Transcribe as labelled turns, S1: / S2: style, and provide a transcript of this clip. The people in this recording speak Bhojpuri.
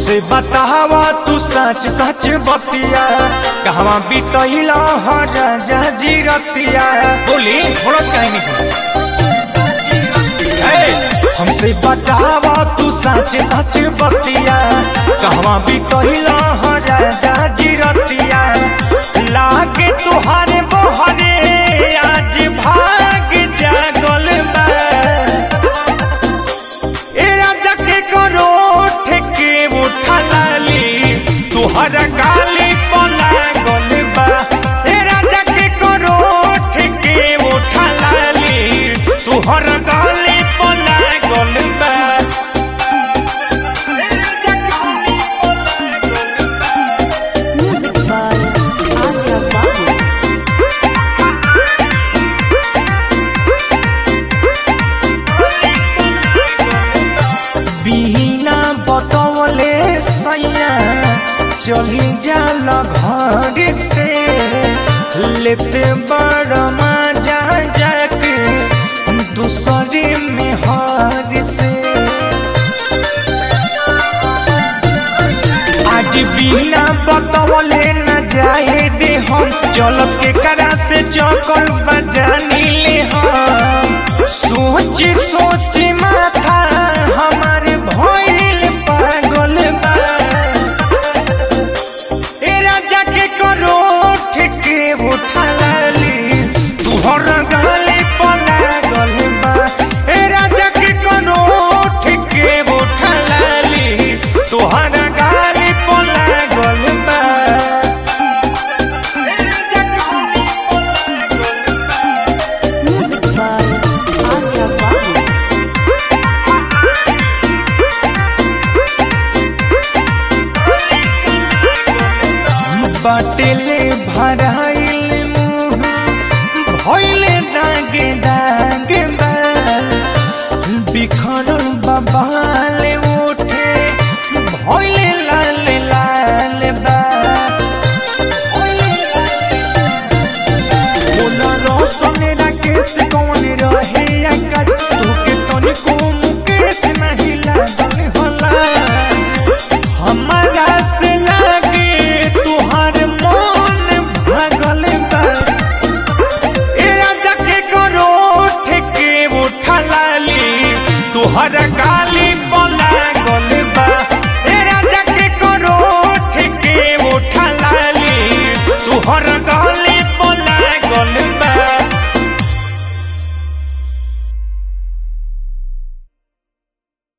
S1: हमसे बतावा तू सच सच बतिया कहवा बितैला ह राजा जी रतिया बोली थोड़ा कहीं नहीं हमसे बतावा तू सच सच बतिया कहवा बितैला ह राजा जी रतिया लागे तुहारे बहरे आज भाग जागल बा ए राजा के करो ठेके उठा लाली तुहर गाली पला गल बा ए राजा के करो ठेके उठा लाली तुहर गाली पला गल बा ए राजा गाली पला गल बा
S2: Music by Arya Babu.
S1: बिना बतवले सैया चली जाल घर से लेते बड़ मजा जाके दूसरे में हर से आज बिना बतवले न जाए दे हम चलब के करा से चौकर बजानी ले हम सोच सोच माथा हमार भइल पागल बा ए राजा के करो ठेके उठा